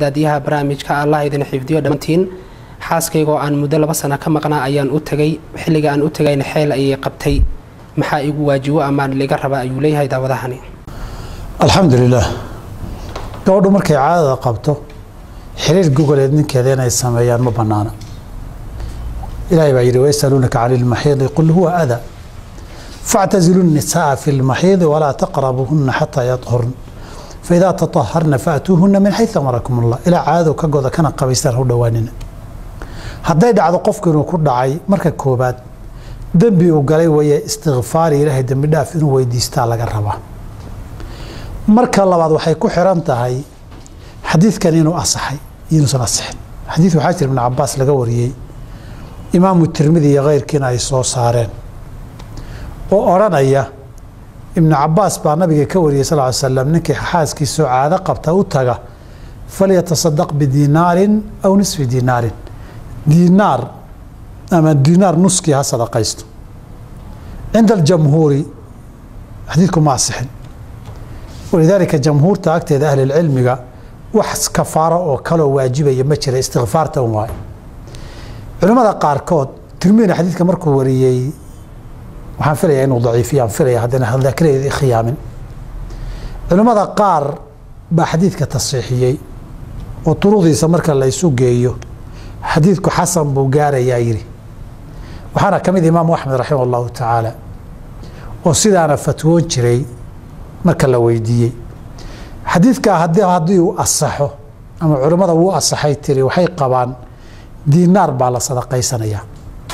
daadiyaha barnaamijka allah idin xifdiyo dhammaantiin xaaskaygoo aan muddo laba sano ka maqnaa ayaan u tegay xilliga aan u tegayna xeel ayay qabtay maxaa igu waajibo amaan liga raba ayuu leeyahay daawadahani alxamdu lilaah gabadhu markay caadada qabto xiriir gogoleed ninkeeda inay sameeyaan ma banaana ilaahay baa yidhi wayasaluunaka cani lmaxiidi qul huwa ada factazilu nisaa fi lmaxiidi walaa taqrabuuhuna xataa yadhurn faidaa taaharna faatuuhuna min xayu amarakum allah ilaa caadadu ka goda kana qabaystaan hu dhowaanina hadday dhacdo qofku inuu ku dhacay marka koobaad dembi uu galay weeye istikfaari ilaahay dembi dhaaf inuu weydiistaa laga rabaa marka labaad waxay ku xiran tahay xadiidkan inuu asaxay inuusan asixin xadiid waxaa jira ibn cabaas laga wariyey imaamu tirmidi iyo keyrkiina ay soo saareen oo odhanaya ibnu cabaas baa nabiga ka wariyey sal ly slam ninkii xaaskiisoo caado qabta u taga falyatasadaq bidiinaarin aw nisfi diinaarin diinaar ama diinaar nuskii ha sadaqaysto cinda aljamhuuri xadiidku ma asixin walidaalika jamhuurta agteeda ahlilcilmiga wax kafaaro oo kaloo waajibaya ma jira istikfaarta un waayo culimmada qaarkood tirmidina xadiidka markuu wariyey waxaan filaya inuu daciifiyaan filaya haddana daakiradeedi khiyaamin culimmada qaar baa xadiidka tasiixiyey oo duruqdiisa marka la ysu geeyo xadiidku xasan buu gaarayaa yidhi waxaana ka mid imaamu axmed raximah allahu tacaala oo sidaana fatwoon jiray marka la weydiiyey xadiidkaa haddii uu asaxo ama culimmada wuu asaxay tiri waxay qabaan diinaar baa la sadaqaysanayaa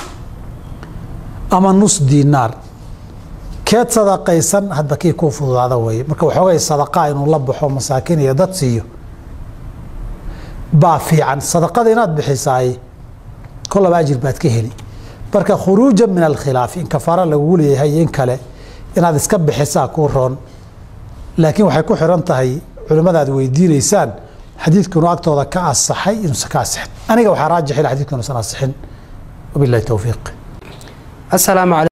ama nus diinaar keed sadaqaysan hadba kii kuu fududaada weeye marka waxoogay sadaqaa inuu la baxo masaakiin iyo dad siiyo baa fiican sadaqada inaad bixisaay kolaba ajir baad ka heli marka khuruuja min alkhilaafi in kafaara lagugu leeyahay in kale inaad iska bixisaa kuu roon laakiin waxay ku xiran tahay culimmadaad weydiinaysaan xadiidku inuu agtooda ka asaxay inuusan ka asixin aniga waxaa raajix ila xadidku inuusan asixin wabillahi towfiiq asalaamu